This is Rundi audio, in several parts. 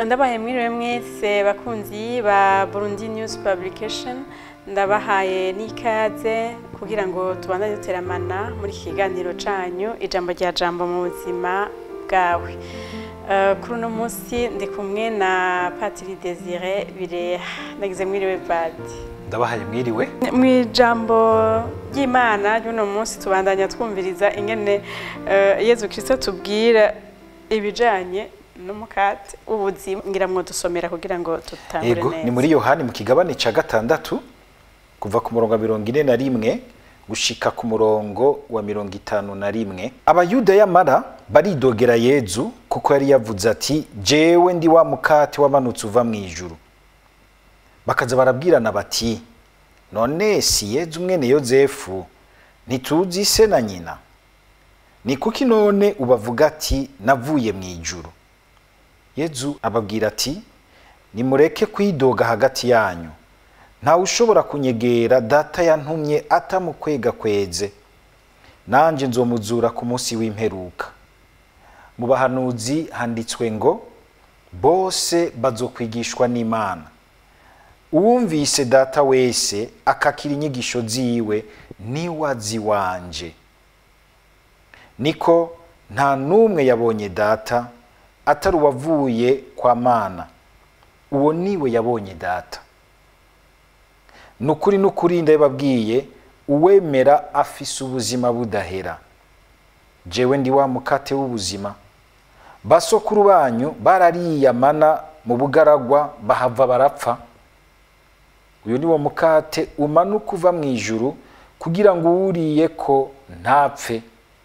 ndabahaye mwiriwe mwese bakunzi ba Burundi News Publication ndabahaye n'ikaze kugira ngo tubandanye duteramana muri iki kiganiro canyu ijambo rya jambo mu buzima bwawe Eh, kuri uno munsi ndi kumwe na Patiri Desire Bireha nagize mwiriwe Pati ndabahaye mwiriwe mu ijambo ry'imana ry'uno munsi tubandanya twumviriza ingene eh, yezu kirisito tubwira ibijanye n'umukate w'ubuzima ngira ngo dusomera kugira ngo tutangure yego neza ni muri yohani mu kigabane ca gatandatu kuva ku murongo wa mirongo ine na rimwe gushika ku murongo wa mirongo itanu na rimwe abayuda yamara baridogera yezu kuko yari yavuze ati jewe ndi wa mukate wamanutse uva mu ijuru bakaza barabwirana bati none si yezu mwene yozefu ntituzi se na nyina ni kuki none ubavuga ati navuye mu ijuru yezu ababwira ati nimureke kwidoga hagati yanyu ntawe ushobora kunyegera data yantumye atamukwega kweze nanjye nzomuzura ku munsi w'imperuka mu bahanuzi handitswe ngo bose bazokwigishwa n'imana uwumvise data wese akakira inyigisho ziwe niwe azi wanje niko nta n'umwe yabonye data atari uwavuye kwa mana uwo niwe yabonye data ni ukuri n'ukuri ndababwiye uwemera afise ubuzima budahera jewe ndi wa mukate w'ubuzima basokuru banyu barariye amana mu bugaragwa bahava barapfa uyu ni wo mukate umanuka uva mu ijuru kugira ngo uwuriye ko ntapfe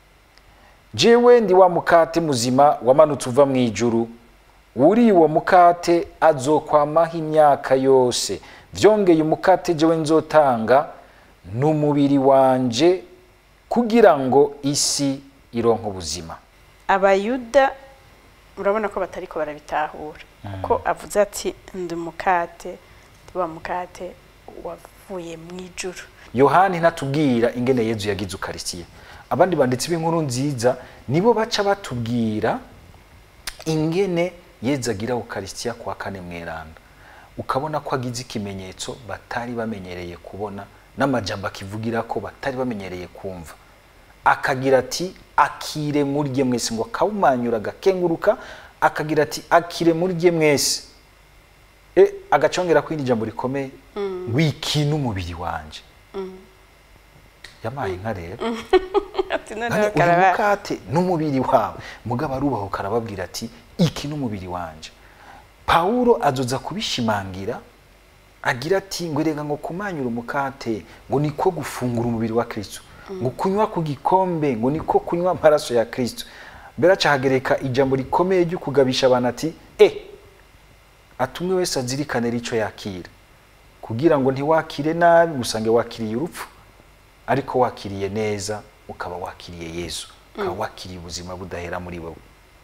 jewe ndi wa mukate muzima wamanutse uva mu ijuru uriye uwo mukate azokwamaho imyaka yose vyongeye umukate jewe nzotanga n'umubiri wanje kugira ngo isi ironke ubuzima abayuda urabona ko batariko barabitahura kuko avuze ati ndi umukate ndi wa mukate wavuye mu ijuru yohani ntatubwira ingene yezu yagize ukarisiye abandi banditsi b'inkuru nziza nibo baca batubwira ingene yezu agira ukarisiya kwa kane mweranda ukabona ko agize ikimenyetso batari bamenyereye kubona n'amajambo akivugira ko batari bamenyereye kumva akagira ati akire murye mwese ngo akawumanyura agakenguruka akagira ati akire murye mwese e, agacongera ko irindi jambo rikomeye wiki n'umubiri wanje yamaye inka rero ati None noneho uyu karaba mukate n'umubiri wawe mugabo arubaho karababwira ati iki n'umubiri wanje pawulo azoza kubishimangira agira ati ngo erega ngo kumanyura umukate ngo niko gufungura umubiri wa kristo ngo kunywa ku gikombe ngo niko kunywa amaraso ya kristo mbere aca hagereka ijambo rikomeye ryo kugabisha abantu ati e atumwe wese azirikane rico yakira kugira ngo ntiwakire nabi musange wakiriye urupfu ariko wakiriye neza ukaba wakiriye yesu ukaba wakiriye ubuzima budahera muri wowe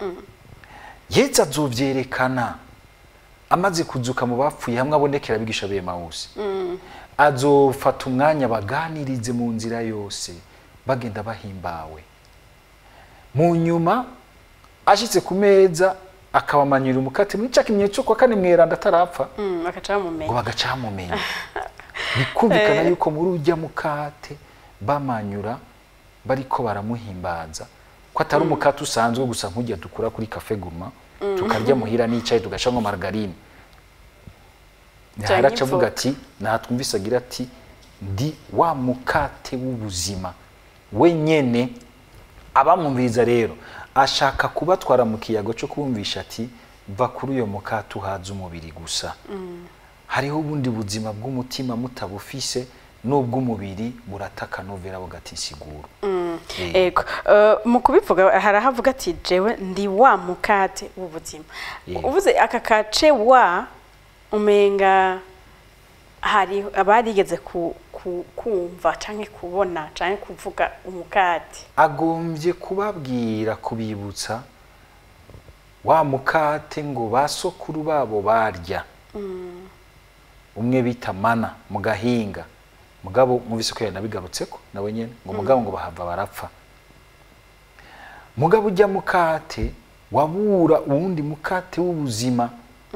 yesu azovyerekana amaze kuzuka mu bapfuye hamwe abonekera abigisha b'emawusi azofata umwanya baganirize mu nzira yose bagenda bahimbawe mu nyuma ashitse ku meza akabamanyura umukate muri ca kimenyetso kwa kane mweranda atarapfa Mm, bakaca ngo bamumenya bagaca bamumenya bikumvikana yuko muri ujya mukate bamanyura bariko baramuhimbaza ko atari umukate usanzwe gusa nk'ujya dukura kuri cafe guma tukarya muhira n'icayi tugashamwo margarine Canke haraca avuga ivoka. ati natwumvise agira ati ndi wa mukate w'ubuzima we nyene abamwumviriza rero ashaka kubatwara mu kiyago cyo kubumvisha ati va kuri uyo mukate uhaza umubiri gusa hariho ubundi buzima bw'umutima mutabufise n'ubw'umubiri burataka novera bugati insiguro Eh, ego Eh, mu kubivuga hari aho avuga ati jewe ndi wa mukate w'ubuzima Yego. uvuze aka kace wa umenga hari abarigeze ku, ku, kumva canke kubona canke kuvuga umukate agombye kubabwira kubibutsa wa mukate ngo basokuru babo barya umwe bita mana mu gahinga mugabo muvise ko yanabigarutseko nawe nyene ngo mugabo ngo bahava barapfa mugabo ujya mukate wabura uwundi mukate w'ubuzima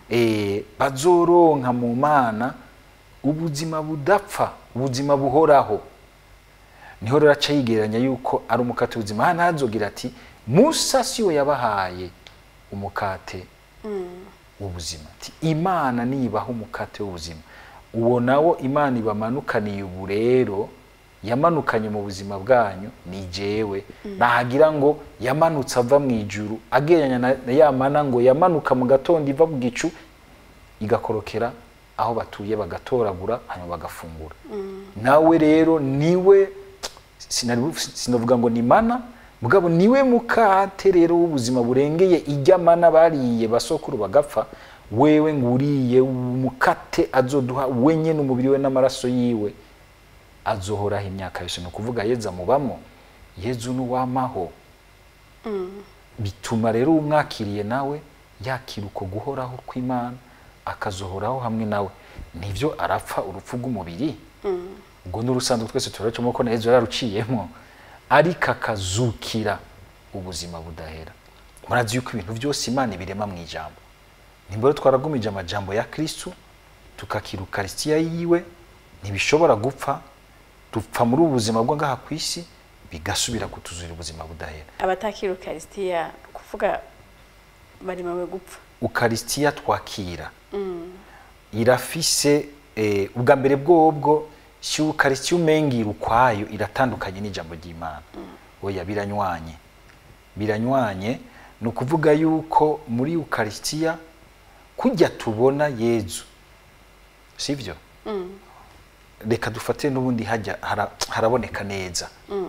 eh, bazoronka mu mana ubuzima budapfa ubuzima buhoraho niho rero aca yigereranya yuko ari umukate w'ubuzima hano hazogira ati musa si we yabahaye umukate w'ubuzima ati imana nibaha umukate w'ubuzima uwo nawo imana ibamanukaniye ubu rero yamanukanye mu buzima bwanyu ni jewe nahagira ngo yamanutse ava mu ijuru agereranya na na ya mana ngo yamanuka mu gatondo iva mu gicu igakorokera aho batuye bagatoragura hanyuma bagafungura nawe rero niwe sinari- sinavuga ngo ni mana mugabo niwe mukate rero w'ubuzima burengeye ijya mana bariye basokuru bagapfa wewe ngo uriye umukate azoduha wenye n'umubiri we n'amaraso yiwe azohoraho imyaka yose ni ukuvuga yeza mubamo yezu n'uwamaho bituma rero umwakiriye nawe yakira uko guhoraho kw'imana akazohoraho hamwe nawe nibyo arapfa urupfu rw'umubiri ubwo n'urusanzwe twese turaracamo ko na yezu yararuciyemo ariko akazukira ubuzima budahera murazi yuko ibintu byose imana ibirema mu ijambo nimba rero twaragumije amajambo ya kristu tukakira ukarisitiya yiwe ntibishobora gupfa dupfa muri ubu buzima bwo ngaha ku isi bigasubira kutuzurira ubuzima budahera abatakira ukarisitiya kuvuga bari mawe gupfa ukarisitiya twakira irafise eh, ubwa mbere bwobwo si ukarisitiya umengira ukwayo iratandukanye n'ijambo ry'imana oya biranywanye biranywanye ni ukuvuga yuko muri ukarisitiya kujya tubona yezu sibyo reka dufate n'ubundi hajya hara- haraboneka neza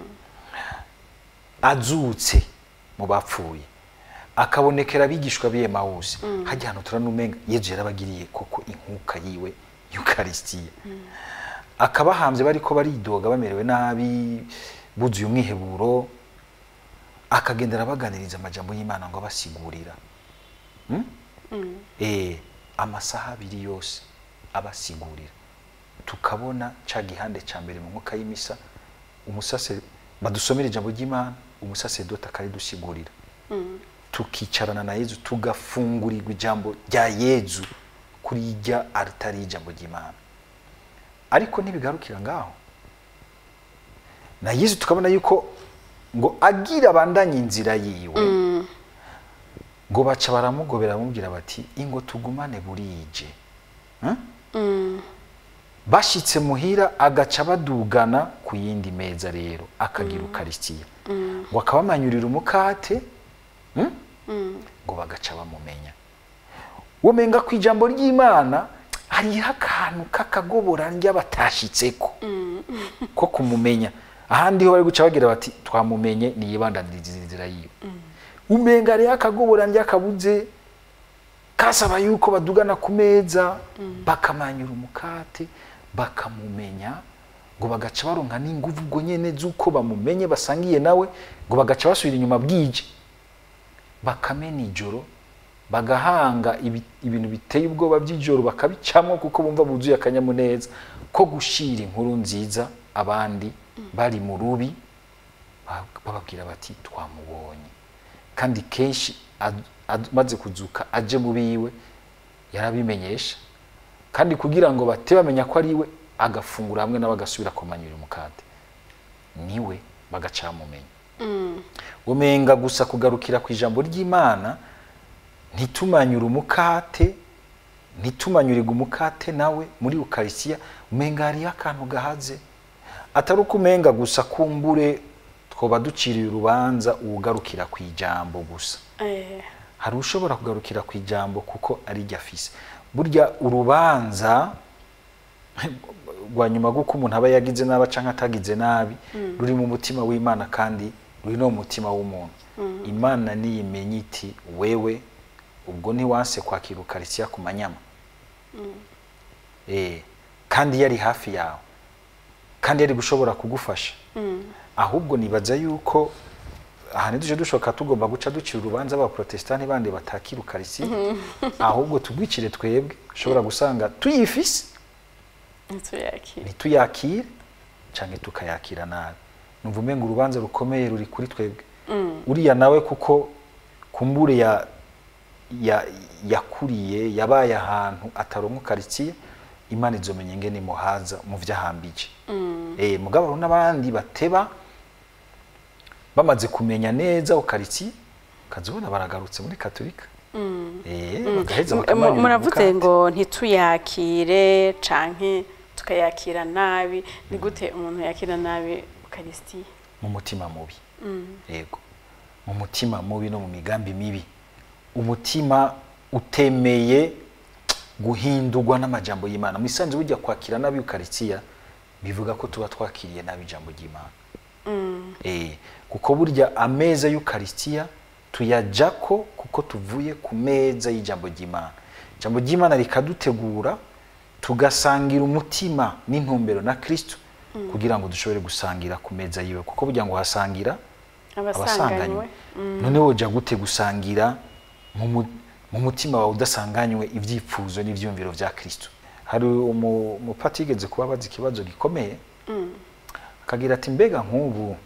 azutse mu bapfuye akabonekera abigishwa b'iye mawusi hajya hano turanumenga yezu yarabagiriye koko inkuka yiwe yukarisitiya akabahambye bariko baridoga bamerewe nabi buzuye umwiheburo akagendera abaganiriza amajambo y'imana ngo abasigurira Hmm? Eh, amasaha abiri yose abasigurira tukabona ca gihande ca mbere mu mwuka y'imisa umusase badusomera ijambo ry'imana umusasedoti akaridusigurira tukicarana na yezu tugafungurirwa ijambo rya yezu kuri irya aritari y'ijambo ry'imana ariko ntibigarukira ngaho na yezu tukabona yuko ngo agira abandanye inzira yiwe ngo baca baramugobera bamubwira bati ingo tugumane burije Hmm? bashitse muhira agaca badugana ku yindi meza rero akagira ukarisitiya ngo akabamanyurira umukate hmm? ngo bagaca bamumenya womenga ku ijambo ry'imana hariho akantu k'akagobora ndya batashitseko ko kumumenya ahandi ho bari guca bagira bati twamumenye niyibandaniriza inzira yiwe umenga hariho akagobora ndya kabuze kasaba yuko badugana ku meza bakamanyura umukate bakamumenya ngo bagaca baronka n'inguvu ubwo nyene z'uko bamumenye basangiye nawe ngo bagaca basubira inyuma bwije bakamena ijoro bagahanga ibi- ibintu biteye ubwoba by'ijoro bakabicamo kuko bumva buzuye akanyamuneza ko gushira inkuru nziza abandi bari mu rubi ba- bababwira bati twamubonye kandi kenshi ad- ad- maze kuzuka aje mu biwe yarabimenyesha kandi kugira ngo bate bamenya ko ari we agafungura hamwe nabo agasubira kumanyura umukate niwe bagaca bamumenya umenga gusa kugarukira ku ijambo ry'imana ntitumanyure umukate ntitumanyurirwe umukate nawe muri ukarisiya umenga hariyo akantu gahaze atari uko umenga gusa kumbure twoba duciriye urubanza uwugarukira ku ijambo gusa Eh, hari ushobora kugarukira ku ijambo kuko ari ryo afise burya urubanza rwa nyuma rw'uko umuntu aba yagize nabi cyangwa atagize nabi ruri mu mutima w'imana kandi ruri no mu mutima w'umuntu imana niyimenya iti wewe ubwo ntiwanse kwakira ukarisiya ku manyama Eh, kandi yari hafi yawe kandi yari gushobora kugufasha ahubwo nibaza yuko aha ntiduje dushoka tugomba guca ducira urubanza abaprotesitanti bandi batakira ukarisiya ahubwo tugwicire twebwe ushobora gusanga tuyifise ntituyakire ntituyakire cyangwa tukayakira nabi numva umenga urubanza rukomeye ruri kuri twebwe uriya nawe kuko kumbure ya ya- yakuriye yabaye ahantu ataronka karitsiye imana izomenya ingene imuhaza mu vyahambije eh mugabo hariho n'abandi bateba bamaze kumenya neza ukaritsiye ukazibona baragarutse muri katolika eh bagaheza M- bakamanyura muravuze umukate. ngo ntituyakire canke tukayakira nabi ni gute umuntu yakira nabi ukarisitiya mu mutima mubi yego mu mutima mubi no mu migambi mibi umutima utemeye guhindurwa n'amajambo y'imana mu isanzu burya kwakira nabi ukaritsiya bivuga ko tuba twakiriye nabi ijambo ry'imana eh kuko burya ameza y'ukaristiya tuyajako kuko tuvuye ku meza y'ijambo ry'imana ijambo ry'imana rikadutegura tugasangira umutima n'intumbero na kristo kugira ngo dushobore gusangira ku meza yiwe kuko burya ngo hasangira abasanganywe none woja gute gusangira mu mu- mu mutima wawe udasanganywe ibyifuzo n'ivyumviro vya kristo hari umu- umupati yigeze kuba abaza ikibazo gikomeye akagira ati mbega nk'ubu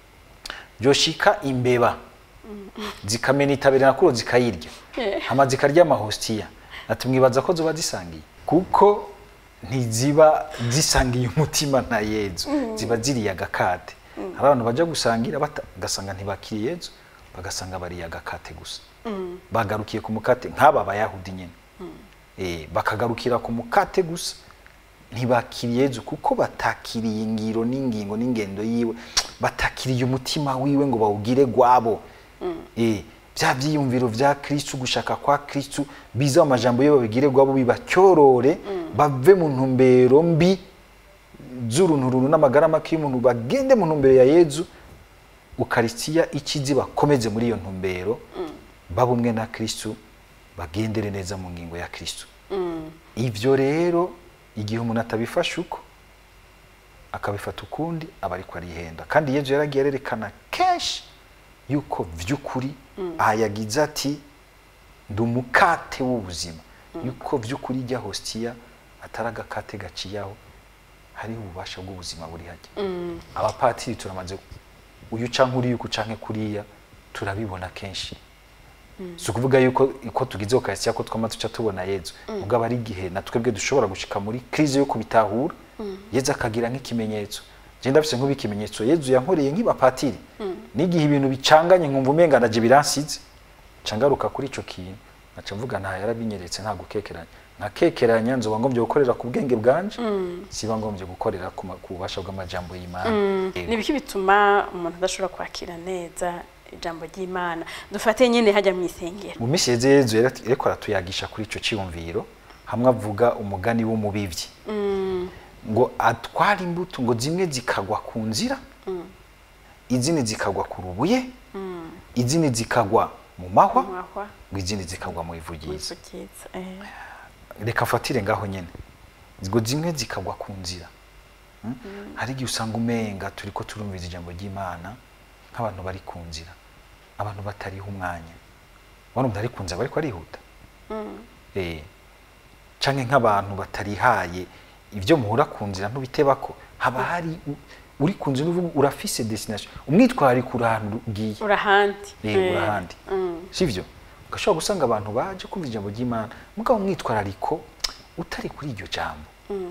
byoshika imbeba zikamena itabera nakuro zikayirya Eh. hama zikarya amahostiya ati mwibaza ko zoba zisangiye kuko ntiziba zisangiye umutima na yezu ziba ziriye agakate hari abantu baja gusangira bata- bagasanga ntibakiriye yezu bagasanga bariye agakate gusa bagarukiye ku mukate nk'aba bayahudi nyine eh, bakagarukira ku mukate gusa ntibakiriye Yezu kuko batakiriye ingiro n'ingingo n'ingendo yiwe batakiriye umutima wiwe ngo bawugire gwabo eh, bya byiyumviro vya kristu gushaka kwa kristu biza mu majambo yiwe babigire gwabo bibatyorore bave mu ntumbero mbi z'urunturuntu n'amagara make y'umuntu bagende mu ntumbero ya yezu ukaristiya ikizi bakomeze muri iyo ntumbero baba umwe na kristu bagendere neza mu ngingo ya kristu ivyo rero igihe umuntu atabifashe uko akabifata ukundi aba ariko arihenda kandi yezu yaragiye arerekana kenshi yuko vy'ukuri aha yagize ati ndi umukate w'ubuzima yuko vy'ukuri ijya hostiya atari agakate gaciyaho hariho ububasha bw'ubuzima buri hajya abapatiri turamaze uyu canke uriya uku canke kuriya turabibona kenshi si ukuvuga yuko uko tugize ukaristiya ko twama tuca tubona yezu mugabo ari igihe na twebwe dushobora gushika muri krize yo kubitahura yezu akagira nk'ikimenyetso je ndafise nk'ikimenyetso yezu yankoreye nk'ibapatiri n'igihe ibintu bicanganye nkumva umenga naje biransize nca ngaruka kuri ico kintu naca mvuga nta yarabinyeretse nta gukekeranya nkakekeranya nzoba ngombye gukorera ku bwenge bwanje siba ngombye gukorera ku ma- ku bubasha bw'amajambo y'imana Yego. ni ibiki bituma umuntu adashobora kwakira neza ijambo ry'imana dufate nyine hajya mu isengero mu minsi yeze yezu yari- yariko aratuyagisha kuri ico ciyumviro hamwe avuga umugani w'umubivyi ngo atwara imbuto ngo zimwe zikagwa ku nzira izindi zikagwa ku rubuye izindi zikagwa mu mahwa mwahwa ngo izindi zikagwa mu ivu ryiza wivugiza eh. reka mfatire ngaho nyene ngo zimwe zikagwa ku nzira Mm? hari igihe usanga umenga turiko turumviza ijambo ry'imana nk'abantu bari ku nzira abantu batariho umwanya ubona umuntu ari ku nzira bariko arihuta eh canke nk'abantu batarihaye ibyo muhura ku nzira ntubitebako haba hari u- uri ku nzira uvuga urafise destination umwitwariko uri ahantu ugiye urahandi Eh, Eh. urahandi Mm. sivyo ugashobora gusanga abantu baje kumva ijambo ry'imana mugabo umwitwarariko utari kuri iryo jambo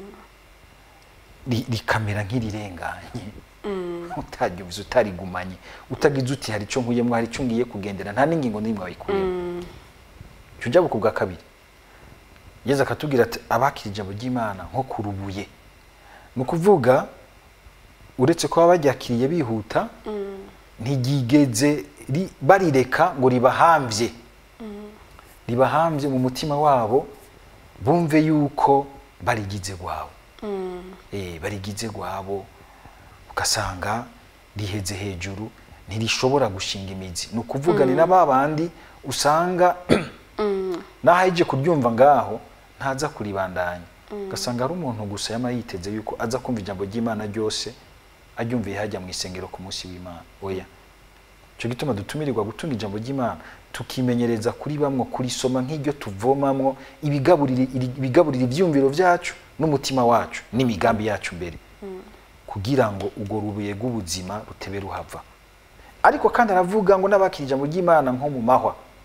Ri- rikamera nk'irirenganye utaryumvise utarigumanye utagize uti hari ico nkuyemwo hari ico ngiye kugendera nta n'ingingo n'imwe wayikuyemo cyo ujya buku bwa kabiri yezu akatubwira ati abakira ijambo ry'imana nko ku rubuye ni ukuvuga uretse ko baba baryakiriye bihuta ntiryigeze ri- barireka ngo ribahambye ribahambye mu mutima wabo bumve yuko barigize gwabo eh, barigize gwabo ugasanga riheze hejuru ntirishobora gushinga imizi ni ukuvuga ni na ba bandi usanga naho aje kuryumva ngaho ntaza kuribandanya ugasanga ari umuntu gusa yama yiteze yuko aza kumva ijambo ry'imana ryose aryumviye hajya mu isengero ku munsi w'imana oya cyo gituma dutumirirwa gutunga ijambo ry'imana tukimenyereza kuri bamwe kurisoma nk'iryo tuvomamwo ibigaburira ibigaburira ibyumviro byacu n'umutima wacu n'imigambi yacu mbere kugira ngo urwo rubuye rw'ubuzima rutebe ruhava ariko kandi aravuga ngo n'abakira ijambo ry'imana nko mu mahwa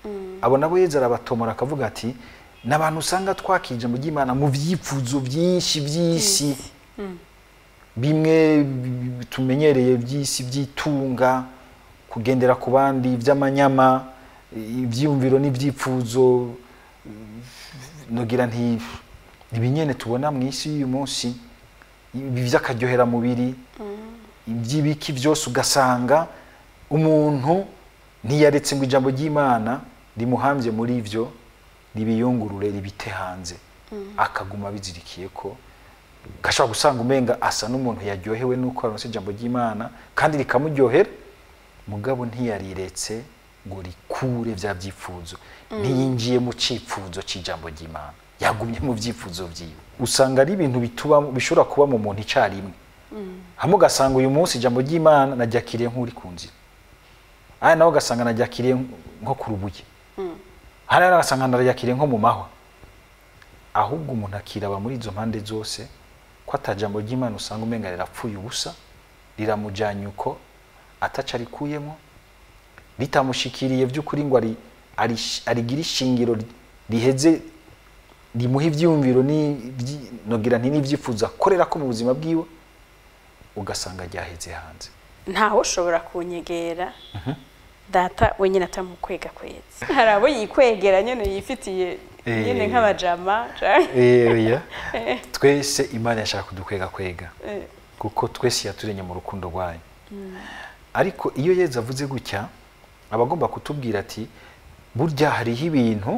abo nabo yeza arabatomora akavuga ati ni abantu usanga twakije mu ry'imana mu byifuzo byinshi by'isi bimwe bi- tumenyereye by'isi by'itunga kugendera ku bandi by'amanyama ibyiyumviro n'ibyifuzo nogira nti ibinyene tubona mu isi y'uyu munsi ibi by'akaryoheramubiri iby'ibiki byose ugasanga umuntu ntiyaretse ngo ijambo ry'imana rimuhambye muri ibyo ribiyungurure ribite hanze akaguma bizirikiye ko gashobora gusanga umenga asa n'umuntu yaryohewe n'uko aronse ijambo ry'imana kandi rikamuryohera mugabo ntiyariretse ngo rikure bya byifuzo ntiyinjiye mu cyifuzo cy'ijambo ry'imana yagumye mu byifuzo byiwe usanga ari ibintu bituba bishobora kuba mu muntu icyarimwe hamwe ugasanga uyu munsi ijambo ry'imana naryakiriye nk'uri ku nzira aya nawe ugasanga naryakiriye nko ku rubuye hariya nawe ugasanga naryakiriye nko mu mahwa ahubwo umuntu akiraba muri izo mpande zose ko atajambo ry'imana usanga umenga rirapfuye ubusa riramujyanye uko ataca arikuyemo ritamushikiriye by'ukuri ngo ari- ari- arigire ishingiro ri- riheze rimuha ibyiyumviro n'ibyi- nogira nti n'ibyifuzo akorera ko mu buzima bwiwe ugasanga ryaheze hanze ntawe ushobora kunyegera data wenyine atamukwega kweza hari abo yikwegera nyine yifitiye nyine Eh. nk'abajama canke- oya twese imana yashaka kudukwega kwega Eh, kuko twese yaturemye mu rukundo rwayo ariko iyo yeza avuze gutya aba agomba kutubwira ati burya hariho ibintu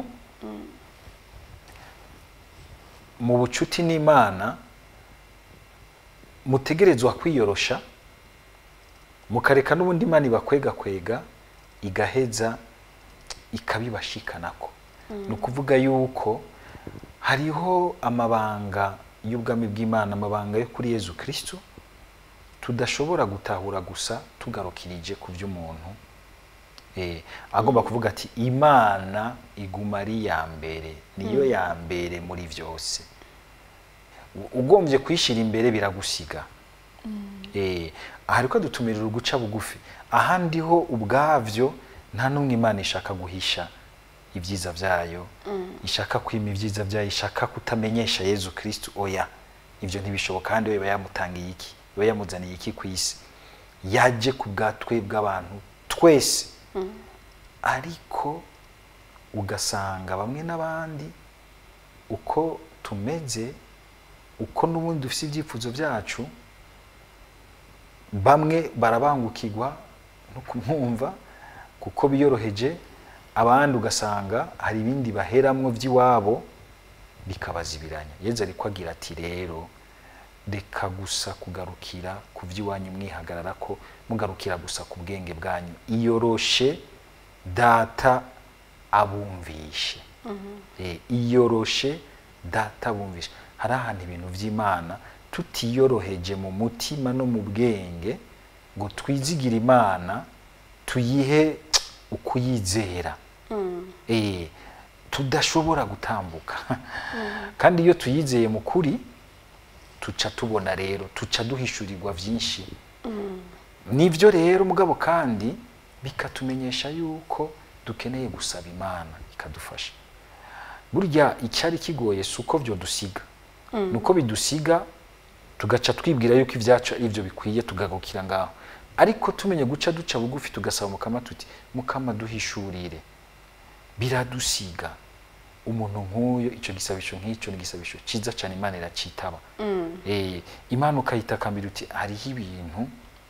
mu bucuti n'imana mutegerezwa kwiyorosha mukareka n'ubundi imana ibakwega kwega igaheza ikabibashikanako ni ukuvuga yuko hariho amabanga y'ubwami bw'imana amabanga yo kuri yezu kirisitu tudashobora gutahura gusa tugarukirije ku by'umuntu Eh, agomba kuvuga ati imana iguma ari iya mbere niyo ya mbere muri byose U- ugombye kuyishyira imbere biragusiga Eh, aha ariko dutumirira uguca bugufi ahandi ho ubwabyo nta n'umwe imana ishaka guhisha ibyiza byayo ishaka kwima ibyiza byayo ishaka kutamenyesha yezu kirisitu oya ibyo ntibishoboka kandi we iba yamutangiye iki iba yamuzaniye iki ku isi yaje ku bwatwe bw'abantu twese ariko ugasanga bamwe n'abandi uko tumeze uko n'ubundi dufite ibyifuzo byacu bamwe barabangukirwa no kumwumva kuko biyoroheje abandi ugasanga hari ibindi baheramwo by'iwabo bikabazibiranya yezu ariko agira ati rero reka gusa kugarukira ku by'iwanyu mwihagarara ko mugarukira gusa ku bwenge bwanyu iyoroshe data abumvishe Eh, iyoroshe data abumvishe hari ahantu ibintu by'imana tutiyoroheje mu mutima no mu bwenge ngo twizigire imana tuyihe ukuyizera Eh, tudashobora gutambuka kandi iyo tuyizeye mu kuri tuca tubona rero tuca duhishurirwa byinshi nibyo rero mugabo kandi bikatumenyesha yuko dukeneye gusaba imana ikadufasha burya icyari kigoye si uko byo dusiga ni uko bidusiga tugaca twibwira yuko ibyacu ari byo bikwiye tugagukira ngaho ariko tumenye guca duca bugufi tugasaba mukama tuti mukama duhishurire biradusiga umuntu nk'uyo icyo gisabisho nk'icyo ni igisabisho cyiza cyane imana iracitaba Eh, imana ukayitakambira uti hariho ibintu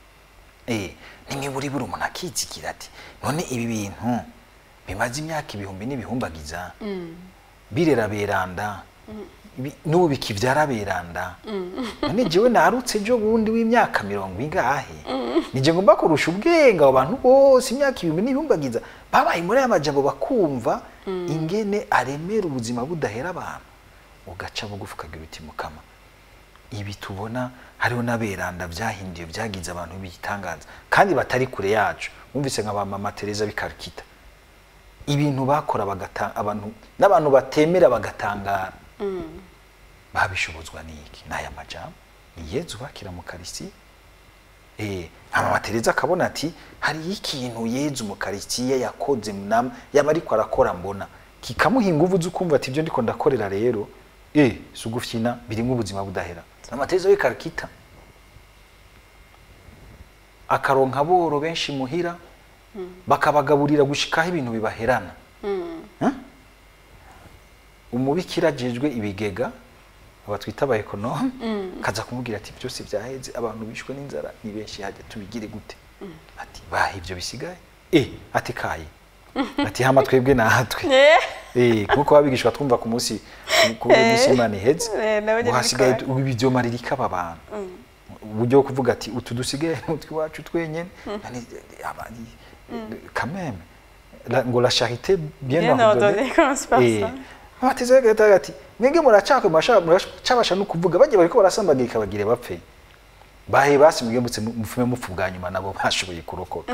eh, nimiburi buri umuntu akizigira ati none ibi bintu bimaze imyaka ibihumbi n'ibihumbagiza birera beranda Bi- n'ubu bikivyara beranda none jewe narutse ejo bundi w'imyaka mirongo ingahe nije ngomba kurusha ubwenge abo bantu bose imyaka ibihumbi n'ibihumbagiza babaye muri aya majambo bakumva ingene aremera ubuzima budahera abantu ugaca bugufi ukagira uti mukama ibi tubona hariho n'aberanda byahinduye byagize abantu bitangaza kandi batari kure yacu wumvise nka ba mama Teresa bikarikita ibintu bakora bagata abantu n'abantu batemera bagatangara babishobozwa n'iki n'aya majambo ni yezu bakira mu karisi eh mama Tereza akabona ati hari ikintu Yezu mu karitsiye yakoze munama yaba ariko arakora mbona kikamuha inguvu z'ukumva ati ibyo ndiko ndakorera rero eh sugufyina birimo ubuzima budahera mama Tereza we karakita akaronka boro benshi muhira bakabagaburira gushikaho ibintu bibaherana Huh? umubikira ajejwe ibigega aba twita aba ekonome kaza kumubwira ati byose byaheze abantu bishwe n'inzara ni benshi hajya tubigire gute ati baha ibyo bisigaye eh ati kaye ati hama twebwe natwe Eh, eh nkuko babigishwa twumva ku munsi ku munsi Imana iheze Eh, nabo nyene ngo hasigaye bikora. ubu ibyomaririka aba bantu uburyo bwo kuvuga ati utu dusigaye utwi wacu twenyene nani abandi quand même la, ngo la charité bien, Bien ordonnée, comment se passe ça? abateze bagahita ati mwebwe muracakwe muracabasha no kuvuga bagiye bariko barasambagirika bagire bapfe bahe basi mwebwe mutse mufume mupfu bwa nyuma nabo bashoboye kurokoka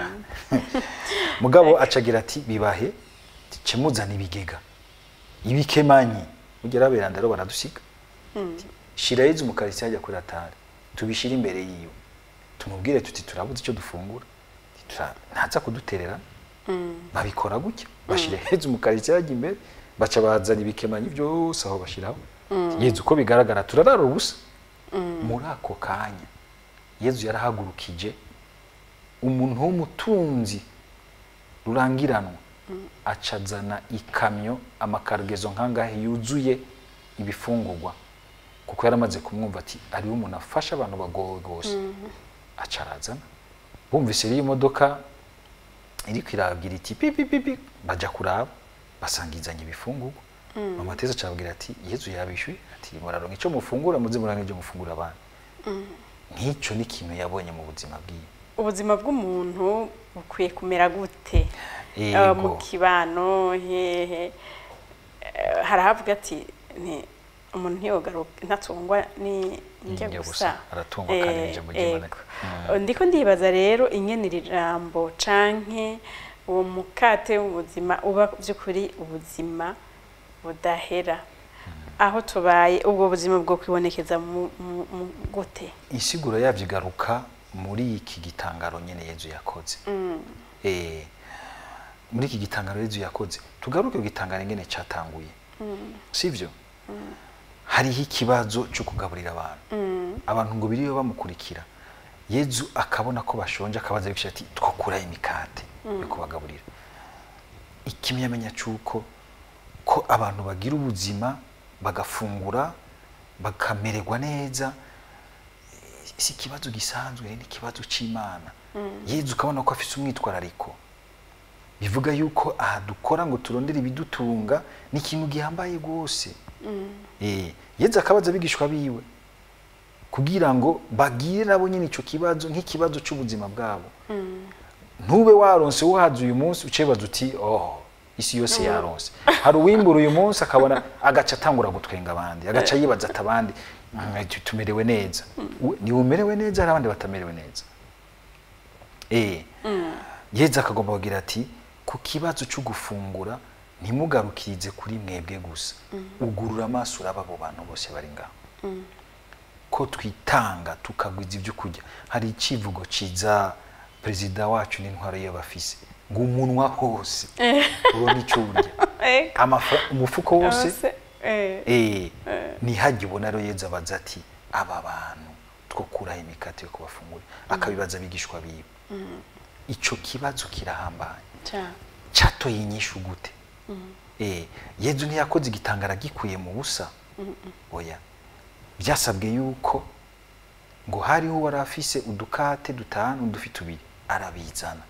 mugabo acagira ati bibahe ce muzana ibigega ibikemanyi ugera beranda rero baradusiga shira yize umukarisi hajya kuri atari tubishire imbere yiwe tumubwire tuti turabuze icyo dufungura Tura- ntaza kudutererana babikora gutya bashira heza umukarisi hajya imbere baca bazana ibikemanyi byose aho bashiraho yezu uko bigaragara turarara ubusa muri ako kanya yezu yarahagurukije umuntu w'umutunzi rurangiranwa acazana ikamyo amakarugezo nkangahe yuzuye ibifungurwa kuko yaramaze kumwumva ati ariwe umuntu afasha abantu bagowe rwose aca arazana bumvise iriya modoka iriko iragira iti pipi pipi baja kuraba basanga izanye ibifungurwa mama teza acababwira ati yezu yabishuye ati muraronka ico mufungura muze muranka ivyo mufungura abandi nk'ico ni ikintu yabonye mu buzima bwiwe ubuzima bw'umuntu bukwiye kumera gute Yego. Eh, mu kibano hehe Eh, hari ahavuga ati nti- umuntu ntiyogaruka ntatungwa ni njya Njya gusa gusa, aratungwa kandi Eh, n'ijambo ry'Imana. ego. Mm. ndiko ndibaza rero ingene iri jambo canke uwo mukate w'ubuzima uba by'ukuri ubuzima budahera aho tubaye ubwo buzima bwo kwibonekeza mu mu- mu gute insiguro yavyo igaruka muri iki gitangaro nyene yezu yakoze eh muri iki gitangaro yezu yakoze tugaruke ku gitangaro ingene catanguye sivyo hariho ikibazo cyo kugaburira abantu abantu ngo biriwe bamukurikira yezu akabona ko bashonje akabaza bikisha ati twokura imikate yo kubagaburira ikimenyamenya cy'uko ko abantu bagira ubuzima bagafungura bakamererwa neza si ikibazo gisanzwe ni ikibazo c'imana yezu ukabona ko afise umwitwarariko bivuga yuko aha dukora ngo turondere ibidutunga ni ikintu gihambaye rwose Eh, yezu akabaza abigishwa biwe kugira ngo bagire nabo nyine ico kibazo nk'ikibazo c'ubuzima bwabo ntube waronse wahaze uyu munsi ucebaza uti oh isi yose yaronse hari uwimbura uyu munsi akabona agaca atangura gutwenga abandi agaca yibaza ati abandi "Mm, tu- tumerewe neza We- niwe umerewe neza hari abandi batamerewe neza eh yeza akagomba kugira ati ku kibazo cyo gufungura ntimugarukirize kuri mwebwe gusa ugurura amaso uraba abo bantu bose bari ngaho ko twitanga tukagwiza ibyo kurya hari icivugo ciza perezida wacu n'intwaro y'abafise ngo umunwa hose ubona icyo urya Ego. Amafa- umufuko wose Abase- eh, eh ntihajye ubona rero yeza abaza ati aba bantu two kuraho imikate yo kubafungura akabibaza abigishwa biwe ico kibazo kirahambaye ca- catoye inyishu gute eh yezu ntiyakoze igitangara gikuye mu busa oya byasabwe yuko ngo hariho wari afise udukate dutanu udufi tubiri arabizana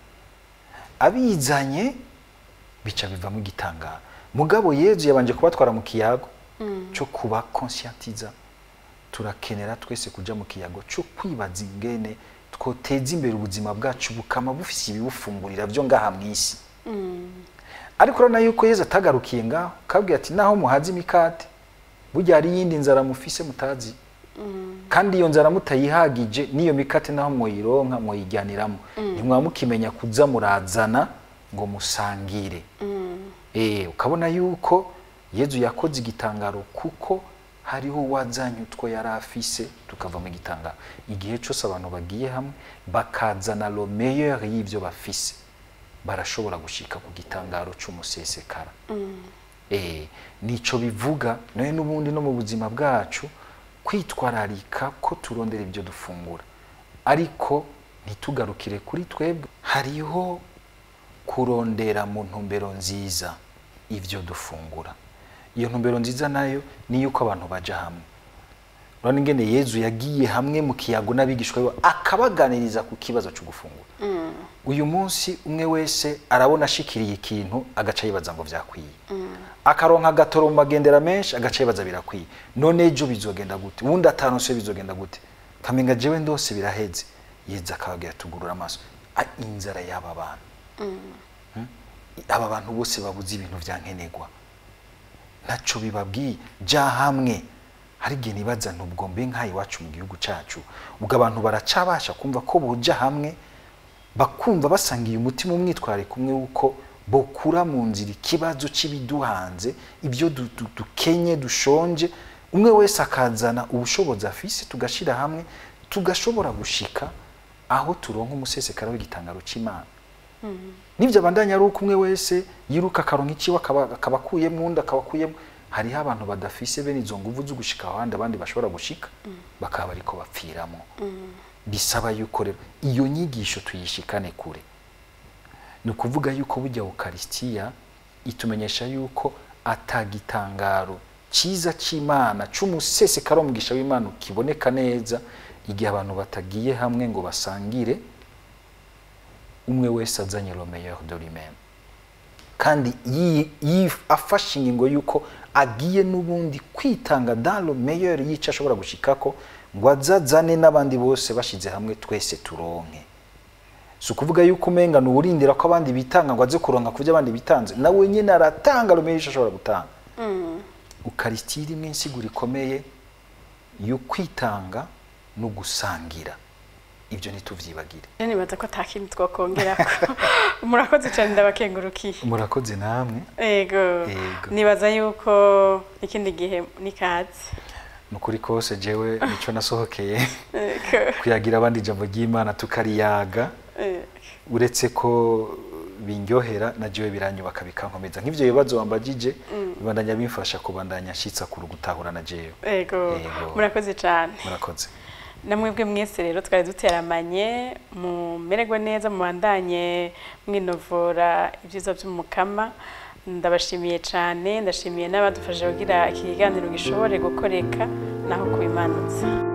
abizanye bica bivamo igitangara mugabo yezu yabanje kubatwara mu kiyago cyo kuba conscientiza turakenera twese kuja mu kiyago cyo kwibaza ingene twoteza imbere ubuzima bwacu bukama bufise ibibufungurira byo ngaha mw'isi ariko urabona yuko yezu atagarukiye ngaho kabwira ati naho muhaze imikate burya hari iyindi nzara mufise mutazi kandi iyo nzara mutayihagije n'iyo mikate naho mwoyironka mwoyijyaniramo ntimwaba mukimenya kuza murazana ngo musangire Eh, ukabona yuko yezu yakoze igitangaro kuko hariho uwazanye utwo yari afise tukava mu gitangaro igihe cyose abantu bagiye hamwe bakazana lo meilleur y'ibyo bafise barashobora gushika ku gitangaro cy'umusesekara eh nico bivuga nawe n'ubundi no mu buzima bwacu kwitwararika ko turondera ibyo dufungura ariko ntitugarukire kuri twebwe hariho kurondera mu ntumbero nziza ibyo dufungura iyo ntumbero nziza nayo ni yuko abantu baja hamwe urabona ingene yezu yagiye hamwe mu kiyago n'abigishwa be akabaganiriza ku kibazo cyo gufungura uyu munsi umwe wese arabona ashikiriye ikintu agaca yibaza ngo vyakwiye akaronka agatoro mu magendera menshi agaca yibaza birakwiye none ejo bizogenda gute uwundi atanose bizogenda gute kamenga jewe ndose biraheze yeza akababwira tugurura amaso A- inzara y'aba bantu Hmm? aba bantu bose babuze ibintu vya nkenerwa ntaco bibabwiye ja hamwe hari igihe nibaza ntubwo mbe nk'aha iwacu mu gihugu cacu ubwo abantu baracabasha kumva ko boja hamwe bakumva basangiye umutima umwitwariko umwe w'uko bokura mu nzira ikibazo cy'ibiduhanze ibyo du- du- dukenye dushonje umwe wese akazana ubushobozi afise tugashira hamwe tugashobora gushika aho turonka umusesekara w'igitangaro c'imana nibyo abandanya ari uko umwe wese yiruka akaronka ikiwe akaba akaba akuyemo undi akaba akuyemo hariho abantu badafise bene izo nguvu zo gushika ahandi abandi bashobora gushika bakaba bariko bapfiramo bisaba yuko rero iyo nyigisho tuyishikane kure ni ukuvuga yuko burya ukarisitiya itumenyesha yuko atagitangaro cyiza cy'imana cy'umusesekaro mugisha w'imana kiboneka neza igihe abantu batagiye hamwe ngo basangire umwe wese azanye lo meilleur de lui-même kandi yi- yi- afashe ingingo y'uko agiye n'ubundi kwitanga dans le meilleur y'icyo ashobora gushikako ngo azazane n'abandi bose bashyize hamwe twese turonke si ukuvuga yuko umenga ni uwurindira ko abandi bitanga ngo aze kuronka ku byo abandi bitanze nawe nyine aratanga lo meilleur y'icyo ashobora gutanga ukarisitiya irimo insiguro ikomeye yo kwitanga no gusangira ibyo ntituvyibagire rero nibaza ko atakindi twakongerako murakoze cyane ndabakengurukiye murakoze namwe ego Yego. nibaza yuko ikindi gihe ni kazi ni ukuri kose jewe nicyo nasohokeye Ego. kuyagira abandi ijambo ry'imana tukariyaga Eh, uretse ko bindyohera na jewe biranyubaka bikankomeza nk'ivyo bibazo wambajije bibandanya bimfasha kubandanya nshitsa kuru gutahura na jewe ego Ego. murakoze cyane murakoze namwebwe mwese rero twari duteramanye mumererwe neza mubandanye mwinovora ibyiza by'umukama ndabashimiye cyane ndashimiye n'abadufashije kugira iki kiganiro gishobore gukoreka naho kubimanutsa